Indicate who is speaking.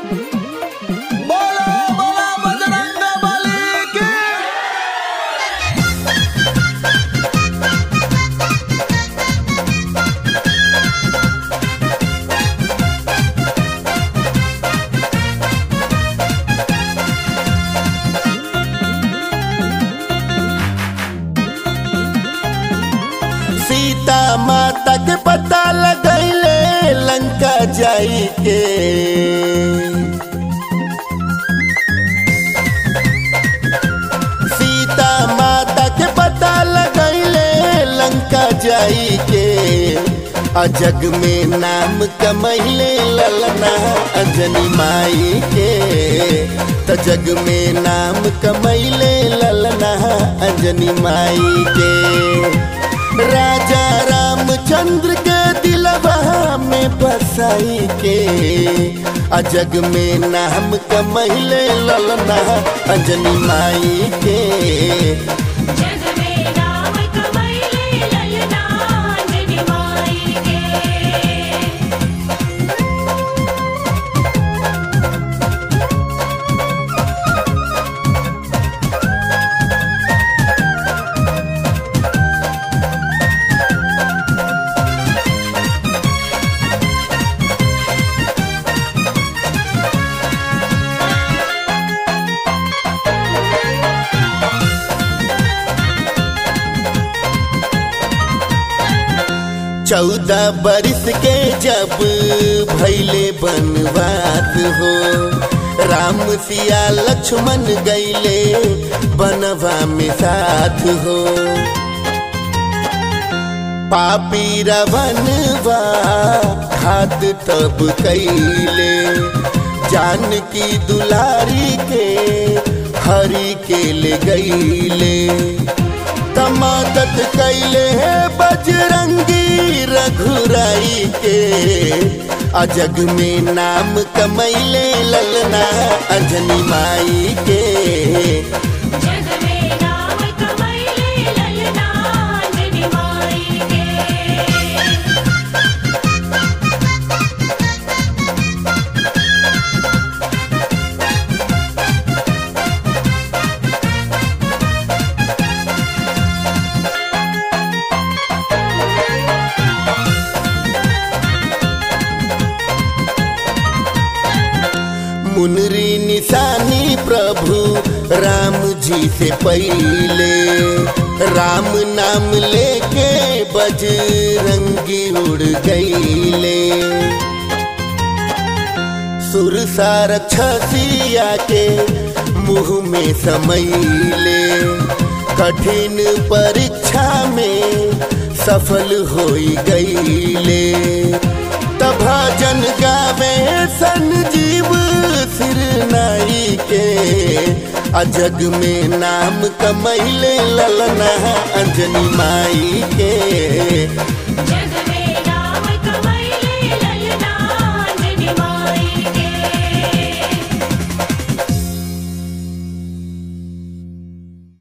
Speaker 1: बोला बोला बजरंग बली की
Speaker 2: सीता माता के पता लगैले लंका जाई के सीता माता के पता लगैले लंका जाई के अजग में नाम कमैले ललना अंजनी माई के त जग में नाम कमैले ललना अंजनी माई के राजा रामचंद्र के दिलवा में बसाई के अजग में नाम कमैले ललना अंजनी माई के
Speaker 3: जग में नाम कमैले ललना अंजनी माई के
Speaker 2: चौदह बरिस के जब भैले बनवास हो राम सिया लक्ष्मण गैले बनवा में साथ हो पापी रवनवा खात तब कैले जानकी दुलारी के हरि के ले गईले तमादत कैले है बजरंगी रघुराई के अजग में नाम कमैले ललना अंजनी माई के
Speaker 3: जग में नाम कमैले ललना अंजनी माई के
Speaker 2: मुनरी निशानी प्रभु राम जी से पहले राम नाम लेके बजरंगी उड़ गईले सुरसा रक्षसिया के मुंह में समैले कठिन परीक्षा में सफल हो गईले तब भजन गावे संजीव सिर नाई के अजग में नाम कमैले ललना अंजनी माई के